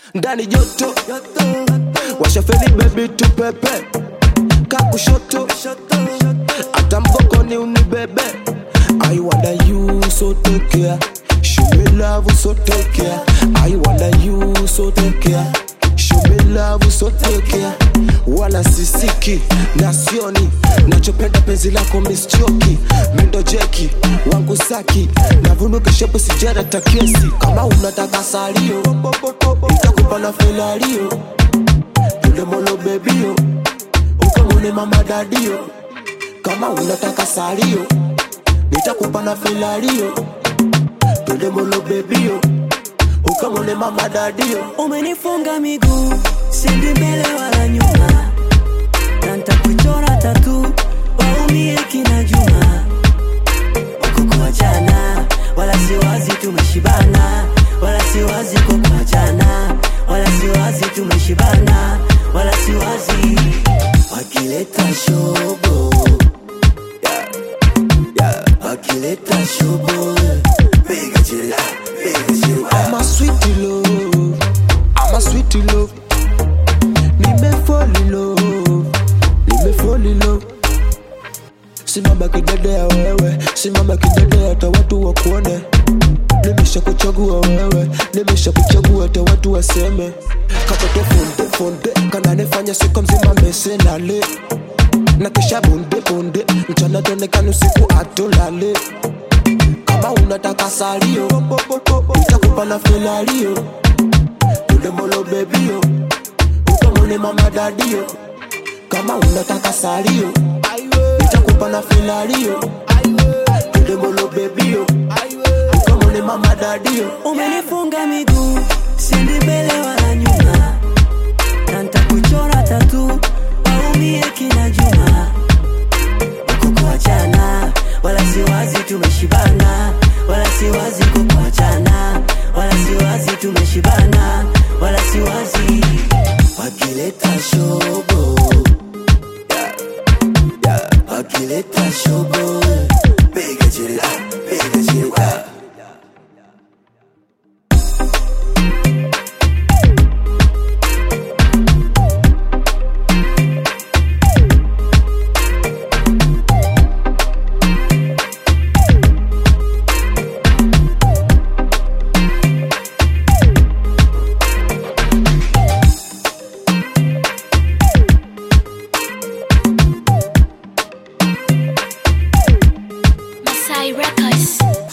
ndani joto washafeni bebi tupepe kakushoto hata mgongoni unibebe I wonder you so take care Show me love so take care I wonder you so take care Show me love so take care wala sisiki na sioni nachopenda penzi lako mischoki mendo jeki wangu saki navunuka shepu sijara takiesi kama unataka salio itakupa na filario tulemolo bebio ukamone mama dadio kama unataka salio nitakupa na filario tulemolo bebio ukamone mama dadio umenifunga miguu sendi mbele wala nyuma na ntakuchora tatu waumie kina juma kukuachana wala siwazi tumeshibana wala siwazi kukuachana wala siwazi tumeshibana wala siwazi wakileta shobo yeah, yeah, wakileta shobo piga chila piga chila I'm a sweet love, I'm a sweet love. Nime fall in love, nime fall in love. Simama kidede ya wewe, simama kidede hata watu wakuone. Nimesha kuchagua wewe, nimesha kuchagua hata watu waseme. Katoto funde funde, kananifanya siku mzima mesenale na kisha bunde bunde, mchana tonekana usiku atolale kama unataka salio nitakupa na filario tulemolo bebio ukamone mama dadio kama unataka salio nitakupa na filario tulemolo bebio ukamone mama dadio umenifunga miguu sindi mbele wala nyuma na ntakuchora tatu waumie kina juma kukuachana wala siwazi tumeshibana wala siwazi kukuachana wala siwazi tumeshibana wala siwazi wakileta shobo yeah, yeah, wakileta shobo piga chila piga chila Masai Records.